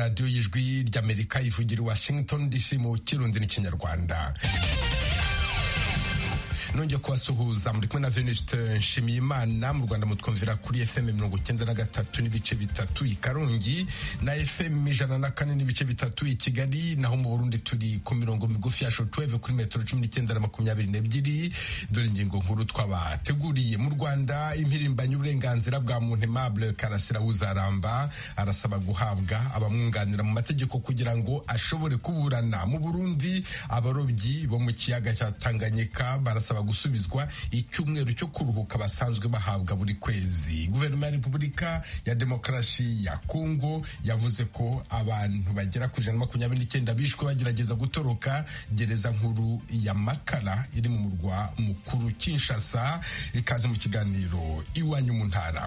radiyo y'ijwi ry'amerika ivugira i washington dc mu kirundi n'ikinyarwanda nongeye kubasuhuza muri kumwe na Venuste Nshimiyimana mu Rwanda mutwumvira kuri FM mirongo icyenda na gatatu n'ibice bitatu i Karongi na FM ijana na kane n'ibice bitatu i Kigali naho mu Burundi turi ku mirongo migufi ya shortwave kuri metero cumi n'icyenda na makumyabiri n'ebyiri dore ingingo nkuru twabateguriye mu Rwanda impirimbanyi uburenganzira bwa muntu Aimable Karasira Uzaramba arasaba guhabwa abamwunganira mu mategeko kugira ngo ashobore kuburana mu Burundi abarobyi bo mu kiyaga cya Tanganyika barasaba gusubizwa icyumweru cyo kuruhuka basanzwe bahabwa buri kwezi guverinoma ya repubulika ya demokarasi ya kongo yavuze ko abantu bagera ku ijana na makumyabiri n'icyenda bishwe bagerageza gutoroka gereza nkuru ya makara iri mu murwa mukuru kinshasa ikaze mu kiganiro iwanyu mu ntara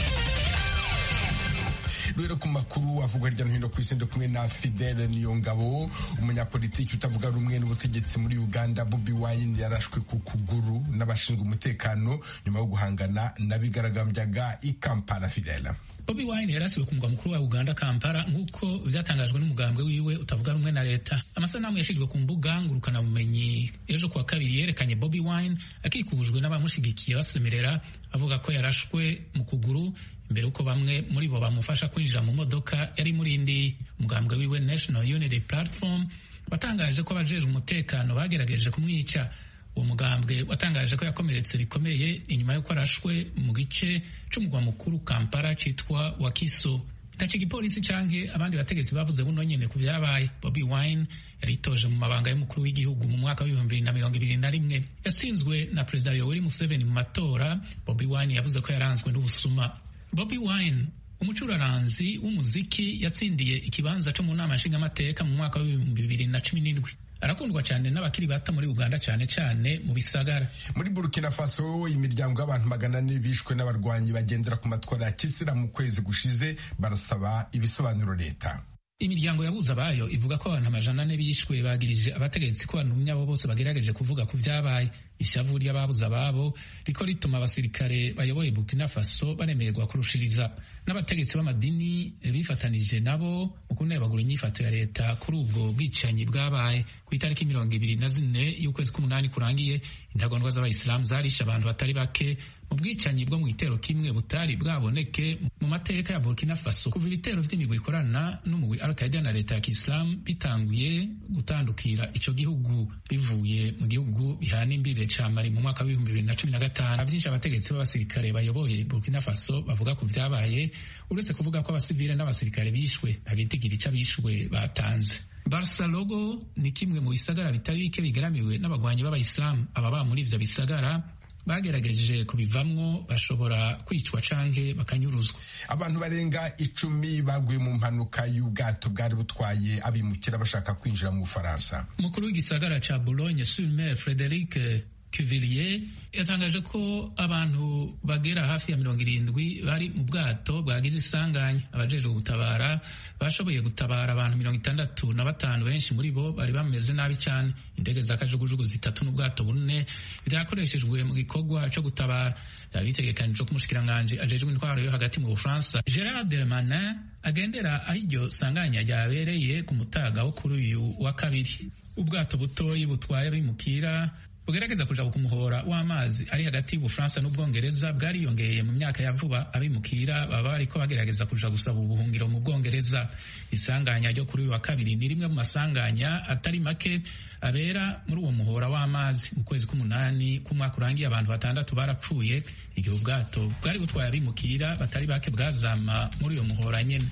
rero ku makuru avugwa hirya no hino ku isi ndi kumwe na Fidele Niyongabo umunyapolitiki utavuga rumwe n'ubutegetsi muri Uganda Bobi Wine yarashwe ku kuguru n'abashinzwe umutekano nyuma yo guhangana n'abigaragambyaga i Kampala Fidele Bobi Wine yarasiwe ku mugwa mukuru wa Uganda Kampala nk'uko byatangajwe n'umugambwe wiwe utavuga rumwe na leta amasanamu yashyizwe ku mbuga ngurukana bumenyi ejo kuwa kabiri yerekanye Bobi Wine akikujwe n'abamushigikiye basemerera avuga ko yarashwe mu kuguru mbere uko bamwe muri bo bamufasha kwinjira mu modoka yari muri indi umugambwe wiwe National Unity Platform watangaje ko abajeje umutekano bagerageje kumwica uwo mugambwe watangaje ko yakomeretse bikomeye inyuma y'uko arashwe mu gice c'umugwa mukuru Kampala citwa Wakiso ntacyo igipolisi canke abandi bategetsi bavuze buno nyene ku vyabaye Bobi Wine yaritoje mu mabanga y'umukuru w'igihugu mu mwaka w'ibihumbi bibiri na mirongo ibiri na rimwe yatsinzwe na perezida Yoweri Museveni mu matora Bobi Wine yavuze ko yaranzwe n'ubusuma Bobi Wine umucuraranzi w'umuziki yatsindiye ikibanza cyo mu nama nshingamateka mu mwaka w'ibihumbi bibiri na cumi n'indwi arakundwa cyane n'abakiri bato muri Uganda cyane cyane mu bisagara muri Burkina Faso imiryango y'abantu magana ane bishwe n'abarwanyi bagendera ku matwara ya kisilamu mu kwezi gushize barasaba ibisobanuro leta imiryango yabuze abayo ivuga ko abantu amajana ane bishwe bagirije abategetsi ko abantu abo bose bagerageje kuvuga ku vyabaye ishavu ry'ababuze ababo riko rituma abasirikare bayoboye Burkina Faso baremererwa kurushiriza n'abategetsi b'amadini bifatanije nabo mu kunebagura inyifato ya leta kuri ubwo bwicanyi bwabaye ku itariki mirongo ibiri na zine y'ukwezi k'umunani kurangiye intagondwa z'abayisilamu zarishe abantu batari bake mu bwicanyi bwo mu gitero kimwe butari bwaboneke mu mateka ya Burkina Faso kuva ibitero vy'imigwi ikorana n'umugwi Al-Qaeda na leta ya Kiislamu bitanguye gutandukira ico gihugu bivuye mu gihugu bihana imbibe ca Mali mu mwaka w'ibihumbi bibiri na cumi na gatanu vyinshi abategetsi b'abasirikare bayoboye Burkina Faso bavuga ku vyabaye uretse kuvuga ko abasivile n'abasirikare bishwe nta gitigiri c'abishwe batanze Barcelogo ni kimwe mu bisagara bitari bike bigaramiwe n'abagwanyi b'abayisilamu ababa muri ivyo bisagara bagerageje kubivamwo bashobora kwicwa canke bakanyuruzwa abantu barenga icumi baguye mu mpanuka y'ubwato bwari butwaye abimukira bashaka kwinjira mu Bufaransa umukuru w'igisagara ca Boulogne sur Mer Frederic Cuvillier yatangaje ko abantu bagera hafi ya mirongo irindwi bari mu bwato bwagize isanganya abajejwe gutabara bashoboye gutabara abantu mirongo itandatu na batanu benshi muri bo bari bameze nabi cyane indege za kajugujugu zitatu n'ubwato bune byakoreshejwe mu gikorwa cyo gutabara byari bitegekanijwe ko umushikiranganji ajejwe intwaro yo hagati mu bufaransa gerard dermanin agendera aho iryo sanganya ryabereye ku mutaga wo kuri uyu wa kabiri ubwato butoyi butwaye abimukira bugerageza kuja ku muhora w'amazi ari hagati y'ubufaransa n'ubwongereza bwariyongeye mu myaka ya vuba abimukira baba bariko bagerageza kuja gusaba ubuhungiro mu bwongereza isanganya ryo kuri uyu wa kabiri ni rimwe mu masanganya atari make abera muri uwo muhora w'amazi mu kwezi k'umunani k'umwaka urangiye abantu batandatu barapfuye igihe ubwato bwari butwaye abimukira batari bake bwazama muri uyo muhora nyene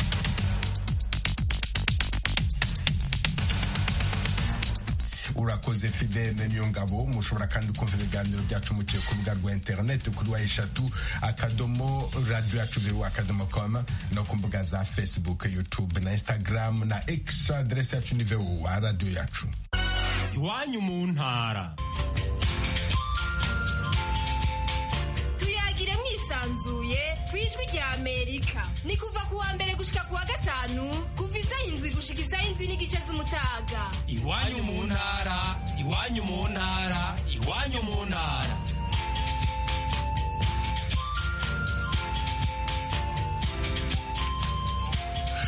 urakoze fidele niyo ngabo mushobora kandi kumva ibiganiro byacu muciye ku rubuga rwa interineti kuri wa eshatu akadomo radiyo yacu biru akadomo koma no ku mbuga za facebook youtube na instagram na x aderesi yacu ni vewu wa radiyo yacu iwanyu mu ntara tuyagire mwisanzuye ku ijwi rya amerika ni kuva ku wa mbere gushika ku wa gatanu kuva isaha indwi gushika isaha indwi n'igice z'umutaga iwanyu mu ntara iwanyu mu ntara iwanyu mu ntara mu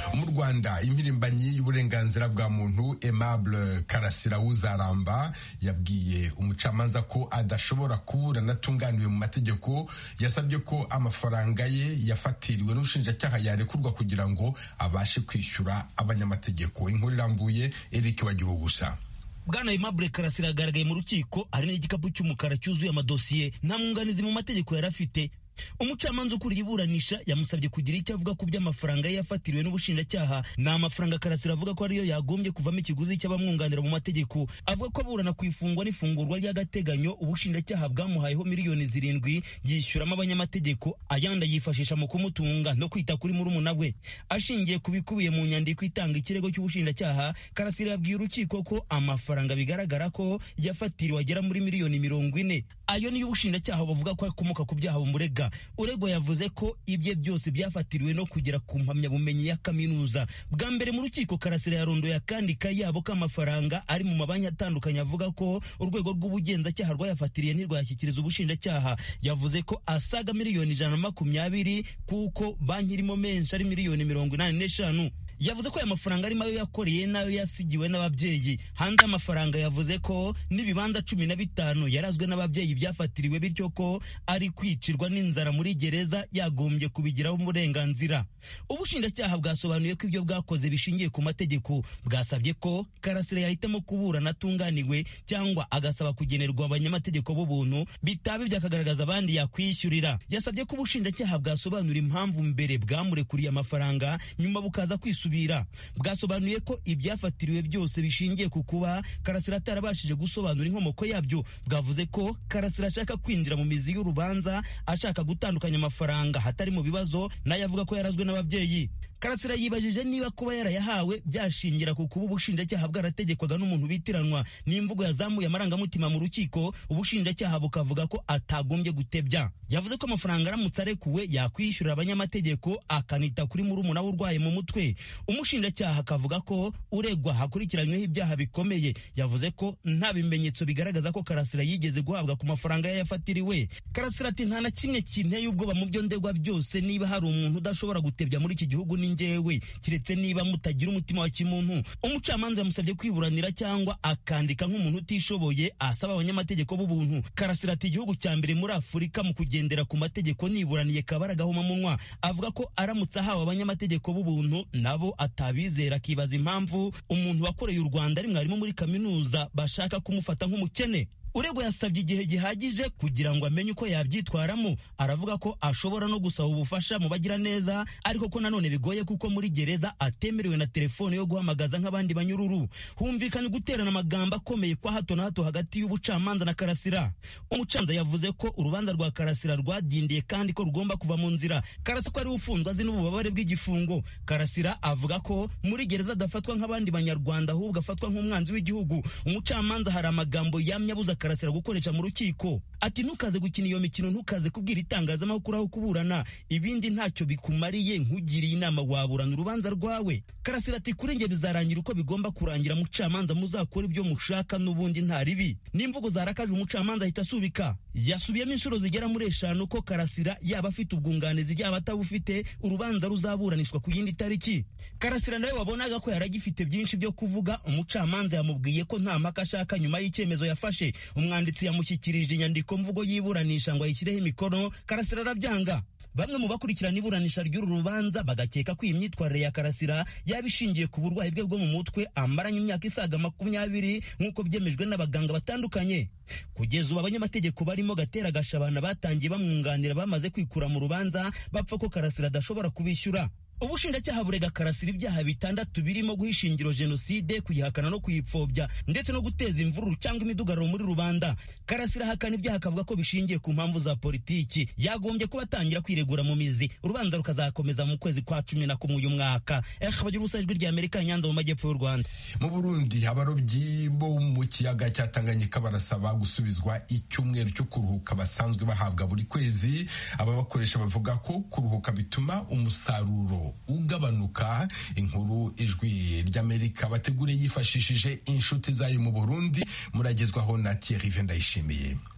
rwanda impirimbanyi y'uburenganzira bwa muntu aimable karasira wuzaramba yabwiye umucamanza ko adashobora kuburana atunganiwe mu mategeko yasabye ko amafaranga ye yafatiriwe n'ubushinjacyaha yarekurwa kugira ngo abashe kwishyura abanyamategeko inkuru irambuye eric bagira ubusa bwana aimable karasira yagaragaye mu rukiko hari n'igikapu cy'umukara cyuzuye amadosiye nta mwunganizi mu mategeko yari afite umucamanza ukuriye iburanisha yamusabye kugira icyo avuga ku by'amafaranga ye yafatiriwe n'ubushinjacyaha ni amafaranga karasira avuga ko ariyo yagombye kuvamo ikiguzi cy'abamwunganira mu mategeko avuga ko aburana ku ifungwa n'ifungurwa ry'agateganyo ubushinjacyaha bwamuhayeho miliyoni zirindwi yishyuramo abanyamategeko ayandi yifashisha mu kumutunga no kwita kuri murumuna we ashingiye ku bikubiye mu nyandiko itanga ikirego cy'ubushinjacyaha karasira yabwiye urukiko ko amafaranga bigaragara ko yafatiriwe agera muri miliyoni mirongo ine ayo niyo ubushinjacyaha bavuga ko akomoka ku byaha bumurega uregwa yavuze ko ibye byose byafatiriwe no kugera ku mpamyabumenyi ya kaminuza bwa mbere mu rukiko karasira yarondoye akandi kayabo k'amafaranga ari mu mabanki atandukanye avuga ko urwego rw'ubugenzacyaha rwayafatiriye ntirwayashyikiriza ubushinjacyaha yavuze ko asaga miliyoni ijana na makumyabiri kuko banki irimo menshi ari miliyoni mirongo inani n'eshanu yavuze ko aya mafaranga arimo ayo yakoreye n'ayo yasigiwe n'ababyeyi hanze y'amafaranga yavuze ko n'ibibanza cumi na bitanu yarazwe n'ababyeyi byafatiriwe bityo ko ari kwicirwa n'inzara muri gereza yagombye kubigiraho uburenganzira ubushinjacyaha bwasobanuye ko ibyo bwakoze bishingiye ku mategeko bwasabye ko karasira yahitamo kuburana atunganiwe cyangwa agasaba kugenerwa abanyamategeko b'ubuntu bitaba ibyo akagaragaza abandi yakwishyurira yasabye ko ubushinjacyaha bwasobanura impamvu mbere bwamurekuriye amafaranga nyuma bukaza kwisubira bwasobanuye ko ibyafatiriwe byose bishingiye ku kuba karasira atarabashije gusobanura inkomoko yabyo bwavuze ko karasira ashaka kwinjira mu mizi y'urubanza ashaka gutandukanya amafaranga hatari mu bibazo nayo avuga ko yarazwe n'ababyeyi karasira yibajije niba kuba yarayahawe byashingira ku kuba ubushinjacyaha bwarategekwaga n'umuntu bitiranwa n'imvugo yazamuye amarangamutima mu rukiko ubushinjacyaha bukavuga ko atagombye gutebya yavuze ko amafaranga aramutse arekuwe yakwishyurira abanyamategeko akanita kuri murumuna we urwaye mu mutwe umushinjacyaha akavuga ko uregwa hakurikiranyweho ibyaha bikomeye yavuze ko nta bimenyetso bigaragaza ko karasira yigeze guhabwa ku mafaranga ye yafatiriwe karasira ati nta na kimwe kinteye ubwoba mu byo ndegwa byose niba hari umuntu udashobora gutebya muri iki gihugu ni njyewe kiretse niba mutagira umutima wa kimuntu umucamanza yamusabye kwiburanira cyangwa akandika nk'umuntu utishoboye asaba abanyamategeko b'ubuntu karasira ati igihugu cya mbere muri afurika mu kugendera ku mategeko niburaniye kabara gahomamunwa avuga ko aramutse ahawe abanyamategeko b'ubuntu nabo atabizera akibaza impamvu umuntu wakoreye u rwanda ari mwarimu muri kaminuza bashaka kumufata nk'umukene uregwa yasabye igihe gihagije kugira ngo amenye uko yabyitwaramo aravuga ko ashobora no gusaba ubufasha mu bagira neza ariko ko nanone bigoye kuko muri gereza atemerewe na telefone yo guhamagaza nk'abandi banyururu humvikanye guterana amagambo akomeye kwa hato na hato hagati y'ubucamanza na karasira umucamanza yavuze ko urubanza rwa karasira rwadindiye kandi ko rugomba kuva mu nzira karasira ko ari ufunzwe azi n'ububabare bw'igifungo karasira avuga ko muri gereza adafatwa nk'abandi banyarwanda ahubwo afatwa nk'umwanzi w'igihugu umucamanza hari amagambo yamye abuza karasira gukoresha mu rukiko ati ntukaze gukina iyo mikino ntukaze kubwira itangazamakuru aho kuburana ibindi ntacyo bikumariye nkugiriye inama waburana urubanza rwawe karasira ati kuri njye bizarangira uko bigomba kurangira mucamanza muzakora ibyo mushaka n'ubundi nta ribi n'imvugo zarakaje umucamanza ahita asubika yasubiyemo inshuro zigera muri eshanu ko karasira yaba afite ubwunganizi yaba atabufite urubanza ruzaburanishwa ku yindi tariki karasira nawe wabonaga ko yaragifite byinshi byo kuvuga umucamanza yamubwiye ko nta mpaka ashaka nyuma y'icyemezo yafashe umwanditsi yamushyikirije inyandiko mvugo y'iburanisha ngo ayishyireho imikono karasira arabyanga bamwe mu bakurikirana iburanisha ry'uru rubanza bagakeka ko iyi myitwarire ya karasira yaba ishingiye ku burwayi bwe bwo mu mutwe amaranye imyaka isaga makumyabiri nk'uko byemejwe n'abaganga batandukanye kugeza ubu abanyamategeko barimo gatera gashabana batangiye bamwunganira bamaze kwikura mu rubanza bapfa ko karasira adashobora kubishyura ubushinjacyaha burega karasira ibyaha bitandatu birimo guhisha ingiro jenoside kuyihakana no kuyipfobya ndetse no guteza imvururu cyangwa imidugararo muri rubanda karasira ahakana ibyaha akavuga ko bishingiye ku mpamvu za politiki yagombye kuba atangira kwiregura mu mizi urubanza rukazakomeza mu kwezi kwa cumi na kumwe uyu mwaka bagira ubusa ijwi rya amerika nyanza mu majyepfo y'u rwanda mu burundi abarobyi bo mu kiyaga cya tanganyika barasaba gusubizwa icyumweru cyo kuruhuka basanzwe bahabwa buri kwezi ababakoresha bavuga ko kuruhuka bituma umusaruro ugabanuka inkuru ijwi ry'amerika bategure yifashishije inshuti zayo mu burundi muragezwaho na Thierry Vendayishimiye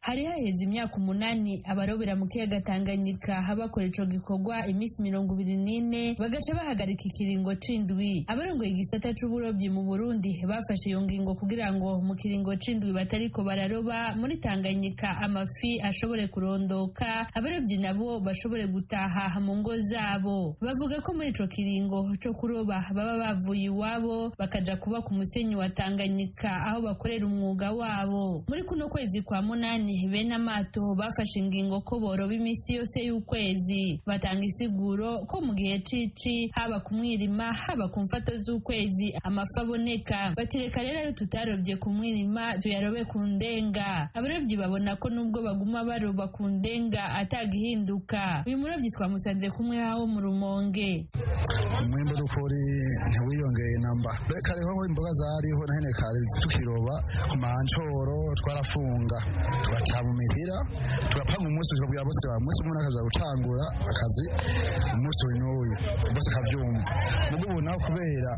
hari haheze imyaka umunani abarobera mu kiyaga tanganyika bakora ico gikorwa iminsi mirongo ibiri n'ine bagaca bahagarika ikiringo c'indwi abarongoye igisata c'uburobyi mu burundi bafashe iyo ngingo kugira ngo mu kiringo c'indwi batariko bararoba muri tanganyika amafi ashobore kurondoka abarobyi nabo bashobore gutaha mu ngo zabo bavuga ko muri ico kiringo co kuroba baba bavuye iwabo bakaja kuba ku musenyi wa tanganyika aho bakorera umwuga wabo muri kuno kwezi kwa munani bene amato bafashe ingingo ko boroba iminsi yose y'ukwezi batanga isiguro ko mu gihe cici haba ku mwirima haba ku mfato z'ukwezi amafi aboneka batireka rero ayo tutarobye ku mwirima tuyarobe ku ndenga abarobyi babona ko nubwo baguma baroba ku ndenga atagihinduka uyu murobyi twamusanze kumwe haho mu rumonge umwimbo dukuri ntiwiyongeye namba reka rero imboga zariho na hene kare tukiroba ku mancoro twarafunga tugataha mu mihira tugapanga umunsi tukabwira bose ba umunsi umwe akaza gutangura akazi umunsi w'intuyu bose akabyumva mugo ubu naho kubera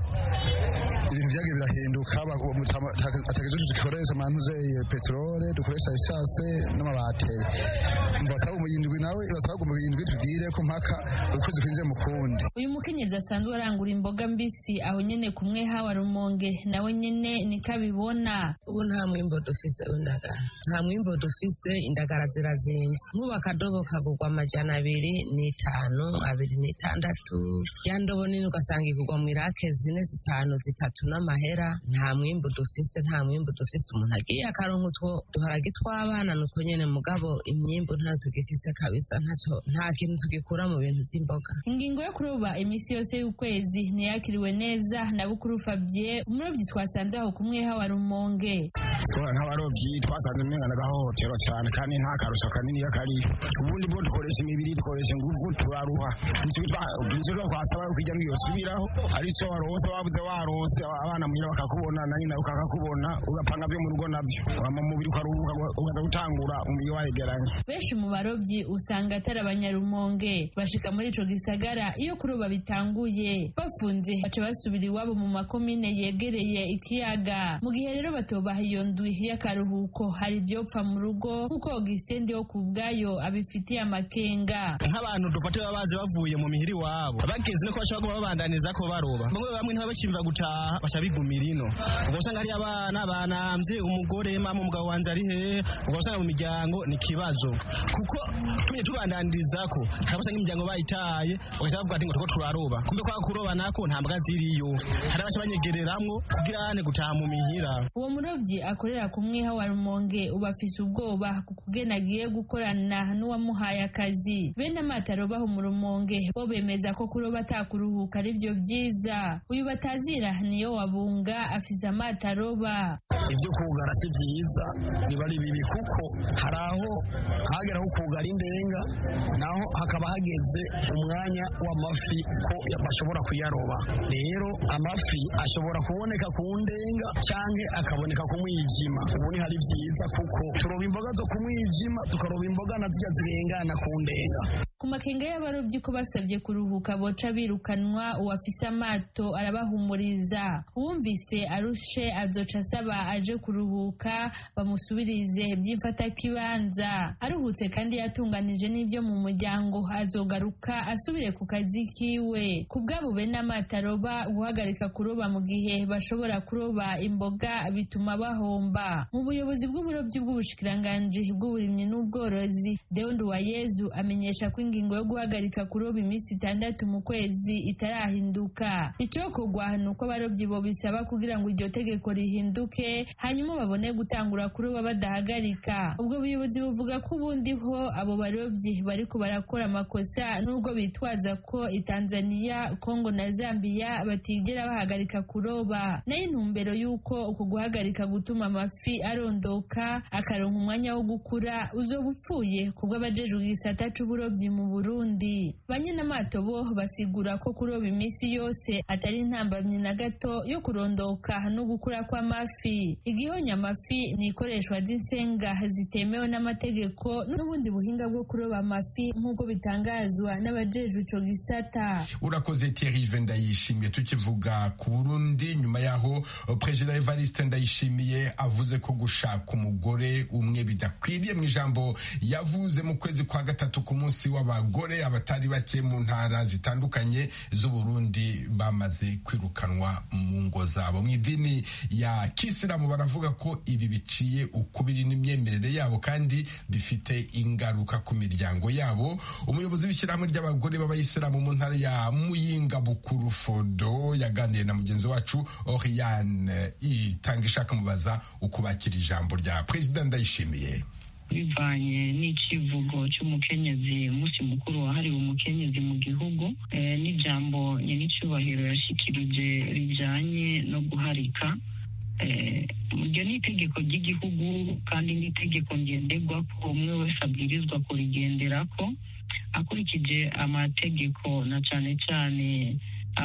ibintu byagiye birahinduka atagejeje dukoresha amanuzeye peterole dukoresha esase n'amabateri basaba umuyindwi nawe basaba umuyindwi tubwire ko mpaka ukwezi kwinjiye mu kundi uyu mukenyezi asanzwe arangura imboga mbisi aho nyene kumwe hawa rumonge nawe nyene niko abibona ubu nta mwimbo dufise w'indagara nta mwimbo dufise indagara zirazimvye nk'ubu akadobo kagurwa amajana abiri n'itanu abiri n'itandatu ya ndobo nini ugasanga igurwa mu irake zine zitanu zitatu n'amahera nta mwimbo dufise nta mwimbo dufise umuntu agiye akaronka utwo duharage tw'abana nutwo nyene mugabo imyimbo ntayo tugifise kabisa ntaco nta kintu tugikura mu bintu vy'imboga ingingo yo kuroba iminsi yose y'ukwezi ntiyakiriwe neza na bukuru fabien umurobyi twasanze aho kumwe hawa rumonge nk'abarobyi twasanze umenga n'agahohotero cyane kandi nta karusho kanini kari ubundi bwo dukoresha imibiri dukoresha ingufu turaruha nicyo twasaba kujya ntiyosubiraho ari so warose wabuze warose abana muhira bakakubona na nyina ukakakubona ugapanga byo mu rugo nabyo wama mubiri ukaruhuka ukaza gutangura umubiri wayegeranye benshi mu barobyi usanga atari abanyarumonge bashika muri ico gisagara iyo kuroba bitanguye bafunze baca basubira iwabo mu makomine yegereye ikiyaga mu gihe rero batobaha iyo ndwi y'akaruhuko hari ivyopfa mu rugo nk'uko Augustin wo ku bwayo abifitiye amakenga nk'abantu dufate baba baje bavuye mu mihiri wabo bageze no bashobora kuba babandaniza ko baroba bamwe bamwe ntibabakimva gutaha baca bigumira ino ubwo usanga hari abana banamvye umugore mama umugabo wanje ari hehe ubwo usanga mu miryango ni ikibazo kuko tumye tubandaniriza ko hari abasanga imiryango bayitaye bagaca bavuga ati ngo turiko turaroba kumbe kwa kuroba nako nta mbwa ziriyo hari abaca banyegereramwo kugira ane gutaha mu mihira uwo murobyi akorera ku mwiha wa rumonge uba afise ubwoba ku kugena agiye gukorana n'uwamuhaye akazi bene amato arobaho mu rumonge bo bemeza ko kuroba atakuruhuka ari byo byiza uyu batazira niyo wabunga afise amato aroba ibyo kugara si byiza biba ari bibi kuko hari aho hageraho kugara indenga naho hakaba hageze umwanya w'amafi ko bashobora kuyaroba rero amafi ashobora kuboneka ku ndenga canke akaboneka ku mwijima ubu ni hari byiza kuko turoba imboga zo ku mwijima tukaroba imboga na zirya zirengana ku ndenga ku makenga y'abarobyi ko basabye kuruhuka boca birukanwa uwafise amato arabahumuriza uwumvise arushe azoca asaba aje kuruhuka bamusubirize by'imfatakibanza aruhutse kandi yatunganije n'ibyo mu muryango azogaruka asubire ku kazi kiwe ku bwabo bene amato aroba guhagarika kuroba mu gihe bashobora kuroba imboga bituma bahomba mu buyobozi bw'uburobyi bw'ubushikiranganji bw'uburimyi n'ubworozi Deo Nduwayezu amenyesha ko ingingo yo guhagarika kuroba iminsi itandatu mu kwezi itarahinduka icyokorwa ni uko abarobyi bo bisaba kugira ngo iryo tegeko rihinduke hanyuma babone gutangura kuroba badahagarika ubwo buyobozi buvuga ko ubundi ho abo barobyi bariko barakora amakosa nubwo bitwaza ko itanzaniya kongo na zambiya batigera bahagarika kuroba nayo intumbero y'uko uku guhagarika gutuma amafi arondoka akaronka umwanya wo gukura uzoba upfuye kubwo abajejwe igisata c'uburobyi mu burundi banyenamato bo basigura ko kuroba iminsi yose atari intambamyi na gato yo kurondoka no gukura kw'amafi igihonya amafi ni ikoreshwa ry'insenga zitemewe n'amategeko n'ubundi buhinga bwo kuroba amafi nk'uko bitangazwa n'abajejwe ico gisata urakoze Thierry ndayishimiye tukivuga ku Burundi nyuma yaho Perezida Evariste Ndayishimiye avuze ko gushaka umugore umwe bidakwiriye mu ijambo yavuze mu kwezi kwa gatatu ku munsi w'abagore abatari bake mu ntara zitandukanye z'u Burundi bamaze kwirukanwa mu ngo zabo mu idini ya Kisilamu baravuga ko ibi biciye ukubiri n'imyemerere yabo kandi bifite ingaruka ku miryango yabo umuyobozi w'ishyirahamwe ry'abagore b'abayisilamu mu ntara ya Muyinga Bukuru Fodo yaganiriye na mugenzi wacu Oriane itanga ishaka mubaza uko bakira ijambo rya Perezida Ndayishimiye bivanye n'icivugo cy'umukenyezi umunsi mukuru wahariwe umukenyezi mu gihugu n'ijambo nyenicubahiro yashikirije rijanye no guharika iryo ni itegeko ry'igihugu kandi n'itegeko ngenderwa ko umwe wese abwirizwa kurigenderako akurikije amategeko na cane cane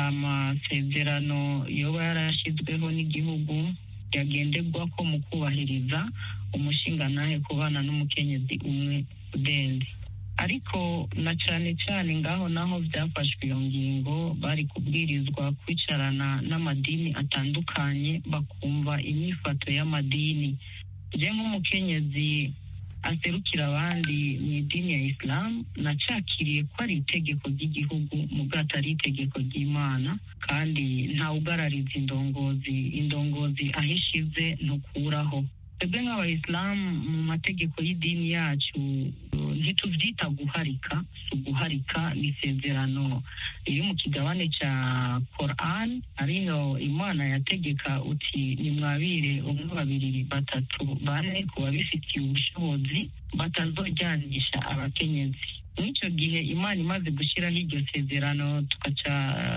amasezerano yoba yarashyizweho n'igihugu yagenderwa ko mu kubahiriza umushingantahe kubana n'umukenyezi umwe udende ariko na cane cane ngaho naho byafashwe iyo ngingo bari kubwirizwa kwicarana n'amadini atandukanye bakumva imyifato y'amadini je nk'umukenyezi aserukira abandi mu idini ya isilamu nacakiriye ko ari itegeko ry'igihugu mu bwato ari itegeko ry'imana kandi ntawugarariza indongozi indongozi aho ishize ntukuraho twebwe nk'abayisilamu mu mategeko y'idini yacu ntitubyita guharika si uguharika ni isezerano riri mu kigabane cya koran ariho imana yategeka uti nimwabire umwe babiri batatu bane ku babifitiye ubushobozi batazojyanisha abakenyezi mw'icyo gihe imana imaze gushyiraho iryo sezerano tugaca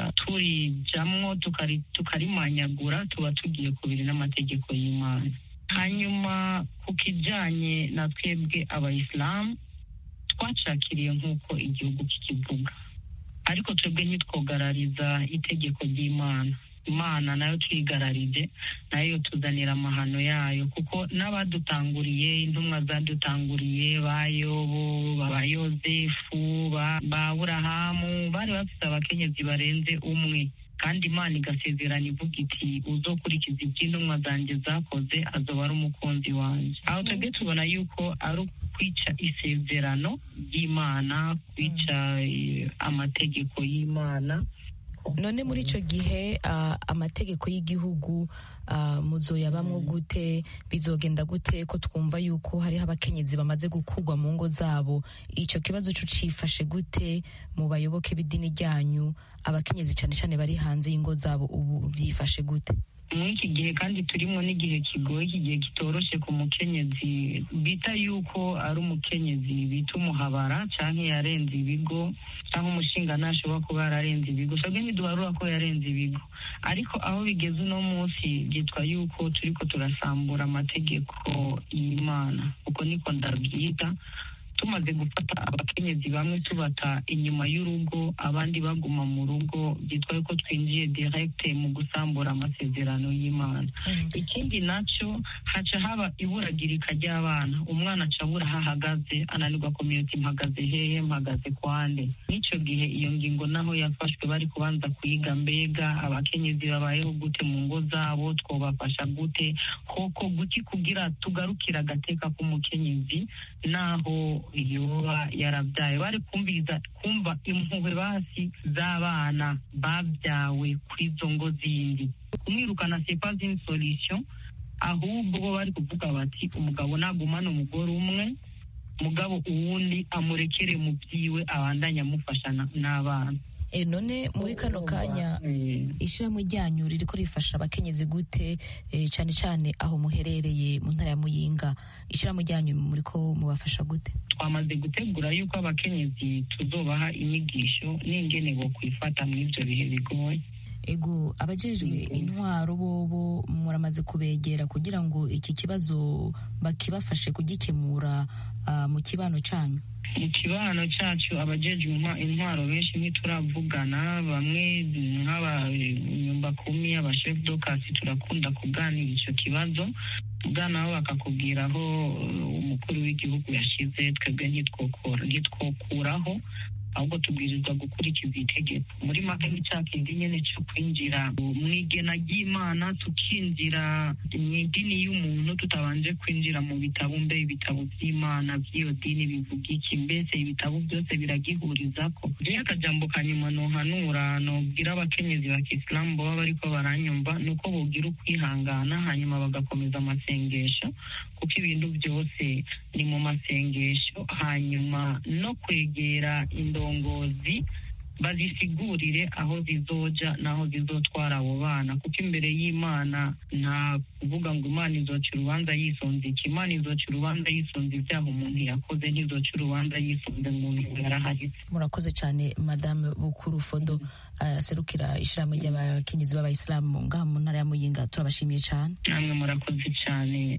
turijamwo tukarimanyagura tuba tugiye kubiri n'amategeko y'imana hanyuma ku kijyanye na twebwe abayisilamu twacakiriye nk'uko igihugu kikivuga ariko twebwe ntitwogarariza itegeko ry'imana imana nayo twigararije nayo tuzanira amahano yayo kuko n'abadutanguriye intumwa zadutanguriye ba yobo ba yozefu ba burahamu bari bafite abakenyezi barenze umwe kandi imana igasezerana ivuga iti uzokurikiza iby'intumwa zanjye zakoze azoba ari umukunzi wanjye aho twebwe tubona yuko ari ukwica isezerano ry'imana kwica amategeko y'imana none muri icyo gihe amategeko y'igihugu muzoyabamwo gute bizogenda gute ko twumva yuko hariho abakenyezi bamaze gukurwa mu ngo zabo icyo kibazo cyo cifashe gute mu bayoboke b'idini ryanyu abakenyezi cyane cyane bari hanze y'ingo zabo ubu byifashe gute muri iki gihe kandi turimo n'igihe kigoye iki gihe kitoroshye ku mukenyezi bita yuko ari umukenyezi bita umuhabara cyangwa yarenze ibigo cyangwa umushinga ntashobora kuba yararenze ibigo twebwe ntiduharura ko yarenze ibigo ariko aho bigeze uno munsi byitwa yuko turi ko turasambura amategeko y'imana uko niko ndabyita tumaze gufata abakenyezi bamwe tubata inyuma y'urugo abandi baguma mu rugo byitwa yuko twinjiye direkite mu gusambura amasezerano y'imana ikindi nacyo haca haba iburagirika ry'abana umwana aca abura aho ahagaze ananirwa komyuti mpagaze hehe mpagaze kwande n'icyo gihe iyo ngingo naho yafashwe bari kubanza kuyiga mbega abakenyezi babayeho gute mu ngo zabo twobafasha gute koko guki kugira tugarukire agateka k'umukenyezi naho yoba yarabyaye bari kumviriza kumva impuhwe basi z'abana babyawe kuri izo ngo zindi kumwirukana sepa zini solution ahubwo bo bari kuvuga bati umugabo nagumana umugore umwe mugabo uwundi amurekere mu byiwe abandanye amufasha n'abana E, none muri kano kanya ishyirahamwe ryanyu ririko rifasha abakenyezi gute e, cyane cyane aho muherereye mu ntara ya muyinga ishyirahamwe ryanyu muriko mubafasha gute twamaze gutegura yuko abakenyezi tuzobaha inyigisho n'ingene bo kwifata muri ibyo bihe bigoye ego abajejwe intwaro bobo muramaze kubegera kugira ngo iki kibazo bakibafashe kugikemura uh, mu kibano canyu mu kibano cyacu abajejwe intwaro benshi ntituravugana bamwe nk'abanyumbakumi abashef dokasi turakunda kuganira icyo kibazo bwana bo bakakubwira aho umukuru w'igihugu yashize twebwe ntitwokuraho ahubwo tubwirizwa gukurikiza itegeko muri make ni cya kindi nyine cyo kwinjira mu igena ry'imana tukinjira mu idini y'umuntu tutabanje kwinjira mu bitabo mbe ibitabo by'imana by'iyo dini bivuga iki mbese ibitabo byose biragihuriza ko rero akajambo ka nyuma nohanura nobwira abakenyezi ba kisilamu baba bariko baranyumva ni uko bogira ukwihangana hanyuma bagakomeza amasengesho kuko ibintu byose ni mu masengesho hanyuma no kwegera indongozi bazisigurire aho zizoja n'aho zizotwara abo bana kuko imbere y'imana nta kuvuga ngo imana izoca urubanza yisonze iki imana izoca urubanza yisonze ibyaha umuntu yakoze ntizoca urubanza yisonze umuntu yaraharitse murakoze cyane madame bukuru fodo aserukira ishyirahamwe ry'abakenyezi b'abayisilamu ngaha mu ntara ya muyinga turabashimiye cyane namwe murakoze cyane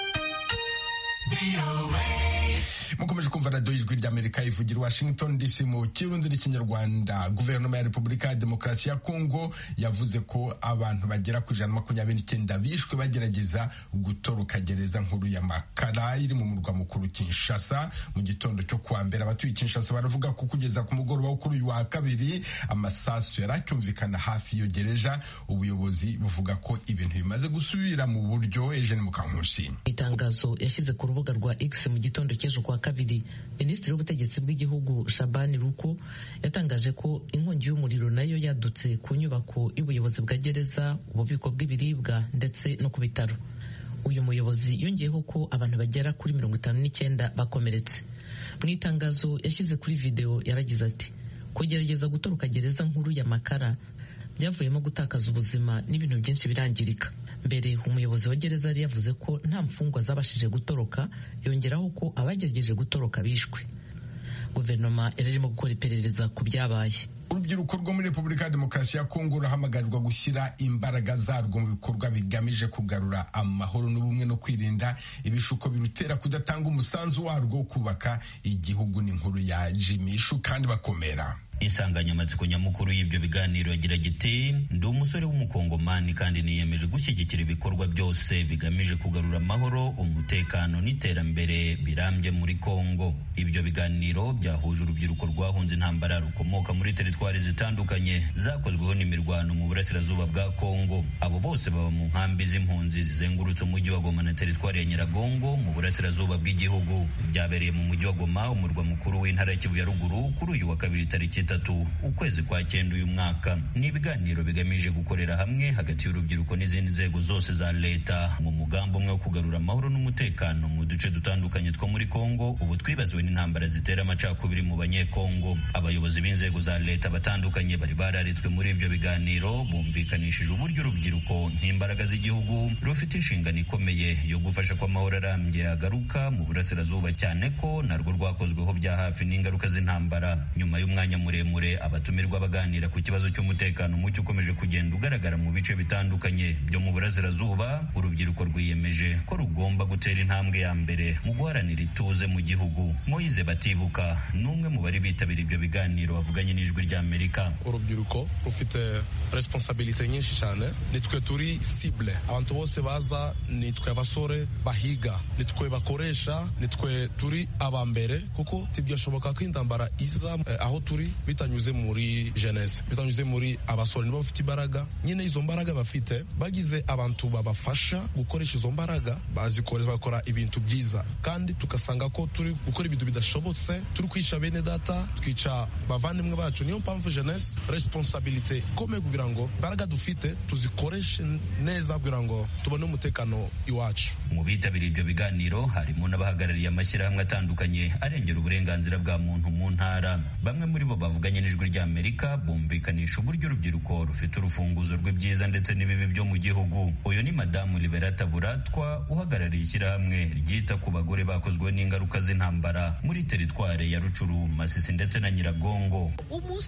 mukomeje kumva radiyo y'ijwi ry'amerika ivugira washington dc mu kirundi n'ikinyarwanda guverinoma ya repubulika ya demokarasi ya kongo yavuze ko abantu bagera ku ijana na makumyabiri n'icyenda bishwe bagerageza gutoroka gereza nkuru ya makara iri mu murwa mukuru kinshasa mu gitondo cyo kuwa mbere abatuye kinshasa baravuga ko kugeza ku mugoroba wo kuri uyu wa kabiri amasasu yari acyumvikana hafi y'iyo gereja ubuyobozi buvuga ko ibintu bimaze gusubira mu buryo eugene mukankusi itangazo yashyize ku rubuga rwa x mu gitondo cy'ejo kuwa kabiri minisitiri w'ubutegetsi bw'igihugu shabani ruko yatangaje ko inkongi y'umuriro nayo yadutse ku nyubako y'ubuyobozi bwa gereza ububiko bw'ibiribwa ndetse no ku bitaro uyu muyobozi yongeyeho ko abantu bagera kuri mirongo itanu n'icyenda bakomeretse mu itangazo yashyize kuri videwo yaragize ati kugerageza gutoroka gereza nkuru ya makara byavuyemo gutakaza ubuzima n'ibintu byinshi birangirika mbere umuyobozi wa gereza yari yavuze ko nta mfungwa zabashije gutoroka yongeraho ko abagerageje gutoroka bishwe guverinoma yari irimo gukora iperereza ku byabaye urubyiruko rwo muri repubulika ya demokarasi ya kongo ruhamagarirwa gushyira imbaraga zarwo mu bikorwa bigamije kugarura amahoro n'ubumwe no kwirinda ibishuko birutera kudatanga umusanzu warwo wo kubaka igihugu n'inkuru ya jimishu kandi bakomera insanganyamatsiko nyamukuru y'ibyo biganiro yagira giti ndi umusore w'umukongomani kandi niyemeje gushyigikira ibikorwa byose bigamije kugarura amahoro umutekano n'iterambere birambye muri kongo ibyo biganiro byahuje urubyiruko rwahunze intambara rukomoka muri teritwari zitandukanye zakozweho n'imirwano mu burasirazuba bwa kongo abo bose baba mu nkambi z'impunzi zizengurutse umujyi wa goma na teritwari ya nyiragongo mu burasirazuba bw'igihugu byabereye mu mujyi wa goma umurwa mukuru w'intara ya kivu ya ruguru kuri uyu wa kabiri tariki itatu ukwezi kwa cyenda uyu mwaka ni ibiganiro bigamije gukorera hamwe hagati y'urubyiruko n'izindi nzego zose za leta mu mugambi umwe wo kugarura amahoro n'umutekano mu duce dutandukanye two muri kongo ubu twibaziwe n'intambara zitera amacakubiri mu banyekongo abayobozi b'inzego za leta batandukanye bari bararitswe muri ibyo biganiro bumvikanishije uburyo urubyiruko nk'imbaraga z'igihugu rufite inshingano ikomeye yo gufasha ko amahoro arambye agaruka mu burasirazuba cyane ko narwo rwakozweho bya hafi n'ingaruka z'intambara nyuma y'umwanya muremure abatumirwa baganira ku kibazo cy'umutekano muke ukomeje kugenda ugaragara mu bice bitandukanye byo mu burasirazuba urubyiruko rwiyemeje ko rugomba gutera intambwe ya mbere mu guharanira ituze mu gihugu moyize batibuka ni umwe mu bari bitabira ibyo biganiro bavuganye n'ijwi ry'amerika urubyiruko rufite responsabilite nyinshi cyane nitwe turi cible abantu bose baza nitwe abasore bahiga nitwe bakoresha nitwe turi abambere kuko tibyashoboka ko intambara iza eh, aho turi bitanyuze muri jeunesse bitanyuze muri abasore nibo bafite imbaraga nyine izo mbaraga bafite bagize abantu babafasha gukoresha izo mbaraga bazikoresha bakora ibintu byiza kandi tugasanga ko turi gukora ibintu bidashobotse turi kwica bene data twica bavandimwe bacu niyo mpamvu jeunesse responsabilite ikomeye kugira ngo imbaraga dufite tuzikoreshe neza kugira ngo tubone umutekano iwacu mu bitabiriye ibyo biganiro harimo n'abahagarariye amashyirahamwe atandukanye arengera uburenganzira bwa muntu mu ntara bamwe muri bo bavuganye n'ijwi ry'amerika bumvikanisha uburyo urubyiruko rufite urufunguzo rw'ibyiza ndetse n'ibibi byo mu gihugu uyu ni madamu liberata buratwa uhagarariye ishyirahamwe ryita ku bagore bakozweho n'ingaruka z'intambara muri teritware ya rucuru masisi ndetse na nyiragongo umunsi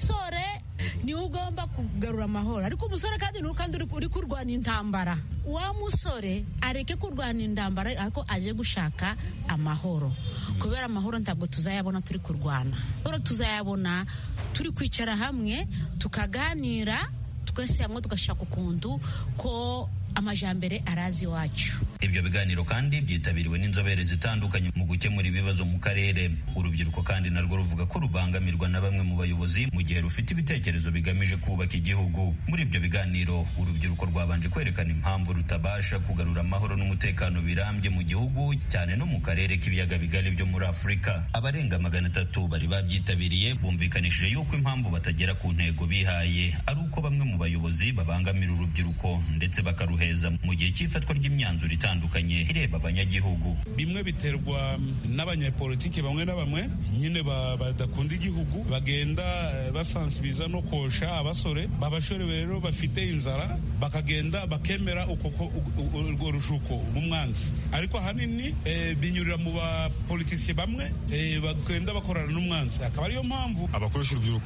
umusore niwe ugomba kugarura amahoro ariko umusore kandi niwe kandi uri kurwana intambara wa musore areke kurwana intambara ariko aje gushaka amahoro kubera amahoro ntabwo tuzayabona turi kurwana amahoro tuzayabona turi kwicara hamwe tukaganira twese hamwe tugashaka ukuntu ko amajambere arazi iwacu ibyo biganiro kandi byitabiriwe n'inzobere zitandukanye mu gukemura ibibazo mu karere urubyiruko kandi narwo ruvuga ko rubangamirwa na bamwe mu bayobozi mu gihe rufite ibitekerezo bigamije kubaka igihugu muri ibyo biganiro urubyiruko rwabanje kwerekana impamvu rutabasha kugarura amahoro n'umutekano birambye mu gihugu cyane no mu karere k'ibiyaga bigari byo muri afurika abarenga magana atatu bari babyitabiriye bumvikanishije yuko impamvu batagera ku ntego bihaye ari uko bamwe mu bayobozi babangamira urubyiruko ndetse bakaruha mu gihe cy'ifatwa ry'imyanzuro itandukanye ireba abanyagihugu bimwe biterwa n'abanyapolitiki bamwe na bamwe nyine badakunda igihugu bagenda basansibiza no kosha abasore babashore rero bafite inzara bakagenda bakemera urwo rushuko umwanzi ariko ahanini binyurira mu bapolitisiye bamwe bagenda bakorana n'umwanzi akaba ariyo mpamvu abakoresha urubyiruko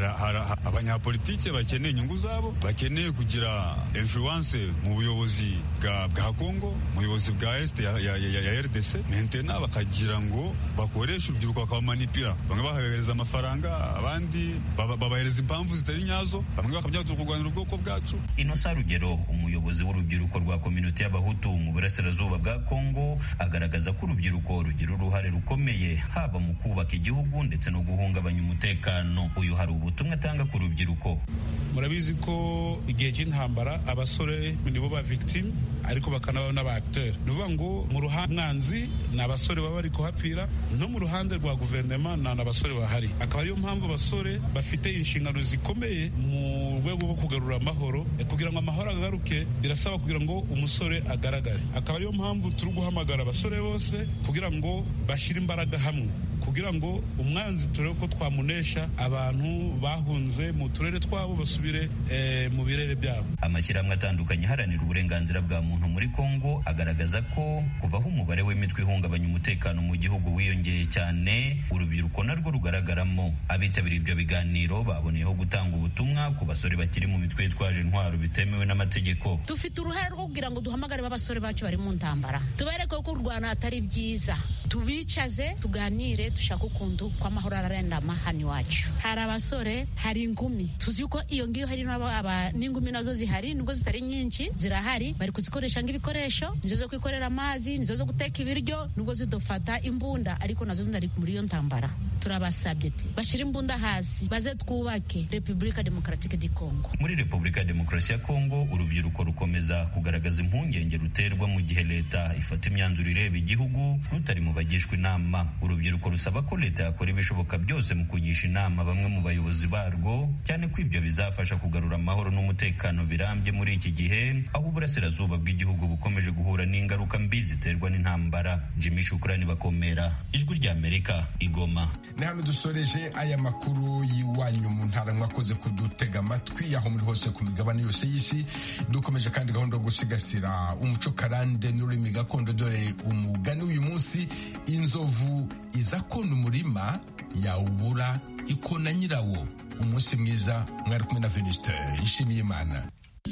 abanyapolitiki bakeneye inyungu zabo bakeneye kugira influence mu buyobozi bwa Kongo ubuyobozi bwa este ya, ya, ya, ya RDC mentena bakagira ngo bakoreshe urubyiruko bakabamanipira bamwe bahabereza amafaranga abandi babahereza impamvu zitari nyazo bamwe bakabyaza kurwanira ubwoko bwacu Inosa Rugero umuyobozi w'urubyiruko rwa kominote y'abahutu mu burasirazuba bwa Kongo agaragaza ko urubyiruko rugira uruhare rukomeye haba mu kubaka igihugu ndetse no guhungabanya umutekano uyu hari ubutumwa atanga ku rubyiruko murabizi ko igihe cy'intambara abasore nibo ba victime ariko bakanaba n'aba acteur ni ukuvuga ngo mu ruhande mwanzi ni abasore baba bari kuhapfira no mu ruhande rwa guverinoma ni abasore bahari akaba ariyo mpamvu abasore bafite inshingano zikomeye mu rwego rwo kugarura amahoro kugira ngo amahoro agaruke birasaba kugira ngo umusore agaragare akaba ariyo mpamvu turi guhamagara abasore bose kugira ngo bashyire imbaraga hamwe kugira ngo umwanzi turebe ko twamunesha abantu bahunze mu turere twabo basubire eh, mu birere byabo amashyirahamwe atandukanye aharanira uburenganzira bwa muntu muri Kongo agaragaza ko kuvaho umubare w'imitwe ihungabanya umutekano mu gihugu wiyongeye cyane urubyiruko narwo rugaragaramo abitabiriye ibyo biganiro baboneyeho gutanga ubutumwa ku basore bakiri mu mitwe yitwaje intwaro bitemewe n'amategeko dufite uruhare rwo kugira ngo duhamagare b'abasore bacu bari mu ntambara tubereke ko kurwana atari byiza tubicaze tuganire dushaka ukuntu ko amahoro ararendama hano iwacu hari abasore hari inkumi tuzi yuko iyo ngiyo hari n'ingumi nazo zihari nubwo zitari nyinshi zirahari bari kuzikoresha nk'ibikoresho nizo zo kwikorera amazi nizo zo guteka ibiryo nubwo zidufata imbunda ariko nazo zindari muri iyo ntambara turabasabye bashyire imbunda hasi baze twubake repubulika demokaratike di kongo muri repubulika ya demokarasi ya kongo urubyiruko rukomeza kugaragaza impungenge ruterwa mu gihe leta ifata imyanzuro ireba igihugu rutari mu bagishwa inama urubyiruko rusaba ko leta yakora ibishoboka byose mu kugisha inama bamwe mu bayobozi barwo cyane ko ibyo bizafasha kugarura amahoro n'umutekano birambye muri iki gihe aho uburasirazuba bw'igihugu bukomeje guhura n'ingaruka mbi ziterwa n'intambara jimmy shukurani bakomera ijwi ry'amerika igoma ni hano dusoreje aya makuru y'iwanyu mu ntara mwakoze kudutega amatwi aho muri hose ku migabane yose y'isi dukomeje kandi gahunda yo gusigasira umuco karande n'ururimi gakondo dore umugani w'uyu munsi inzovu iza kona umurima yawubura ikona nyirawo umunsi mwiza mwari kumwe na venuste ishimiye imana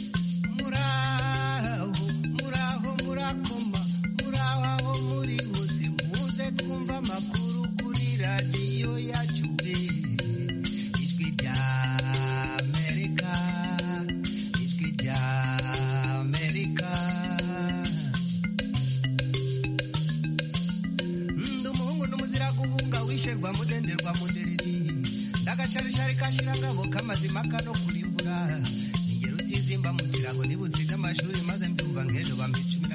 muraho muraho murakoma muraho aho muri hose muze twumva amakuru kuri radiyo yacu ijwi rya amerika ijwi rya amerika ndi umuhungu n'umuzira guhunga wisherwa mudenderwa mudereri ndagasharishari kashirangabo k'amazima kano kurimbura ingero utizimba mu kirago nibutsinda amashuri maze mbyumva nk'ejo bambica